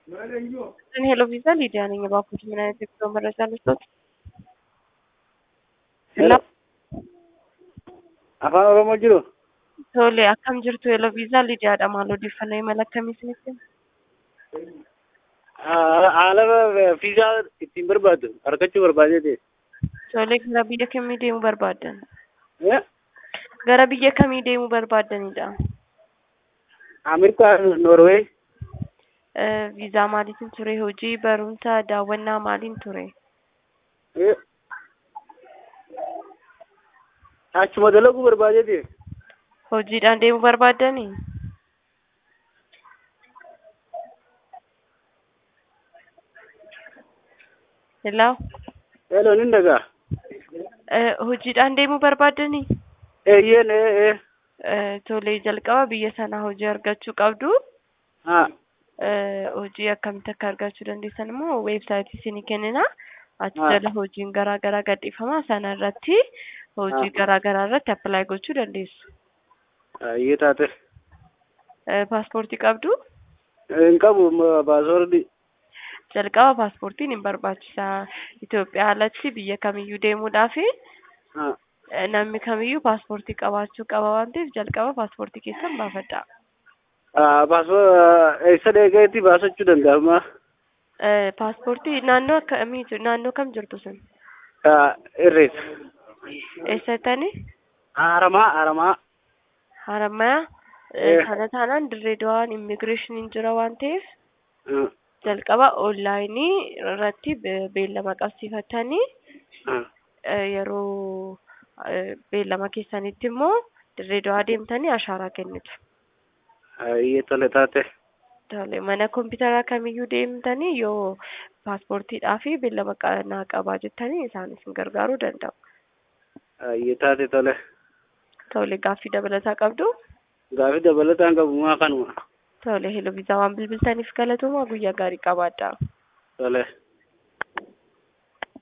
ሄሎ ቪዛ ሊዲያ ነኝ። እባክዎት ምን አይነት የጉዞ መረጃ ልስጦት? ሄሎ afaan oromoo jiru tole akkam jirtu ሄሎ ቪዛ lidiyaadha maal odeeffannoo imala akkamii isinitti haala fiizaa ittiin barbaaddu argachuu barbaadeeti tole gara biyya kamii deemuu barbaaddan gara biyya kamii deemuu barbaaddanidha ameerikaa noorweey viizaa maaliitiin ture hojii barumsa daawwannaa maaliin ture achuma dalaguu barbaadeeti hojiidhaan deemuu barbaaddanii hello elo nin dhagaa hojiidhaan deemuu barbaaddanii eeyyeen ee tolee jalqaba biyya sanaa hojii argachuu qabdu ha hojii akkamitti akka argachuu dandeessan immoo weebsaayitii isinii kennina achi Ah. jala hojiin garaa garaa gadhiifama sana irratti hojii Ah. garaa garaa irratti appilaayi gochuu dandeessu. ayyee taate Paaspoortii qabdu hin qabu baasoordi jalqaba paaspoortiin hin barbaachisa. Itoophiyaa alatti biyya kamiyyuu deemuudhaaf ha namni kamiyyuu paaspoortii qabaachuu qaba waan ta'eef jalqaba paaspoortii keessan baafadha. baasoo eessa deegeetti baasachuu danda'ama Eh, Paaspoortii naannoo akkamii jiru? Naannoo kam jirtu sun? irreessa Eessatti? haramaa haramaa Harammayaa? Eh. Kana taanaan dirree dawaan immigireeshiniin jira waan ta'eef Ha, jalqaba onlaayinii irratti be- beellama qabsiifatanii ha. eh, yeroo eh, beellama keessanitti immoo dirree dawaa deemtanii ashaaraa kennitu. ayyee tole taate Tole mana kompiitaraa kamiyyuu deemtanii yoo paaspoortiidhaa fi beellama qa- naa qabaa jettanii isaan isin gargaaruu danda'u. ayyee taate tole Tole gaaffii dabalataa qabdu. gaafi dabalataan qabu maa kanuma Tole hello viizaa waan bilbiltaniif galatooma guyyaa gaarii qabaadhaa. tole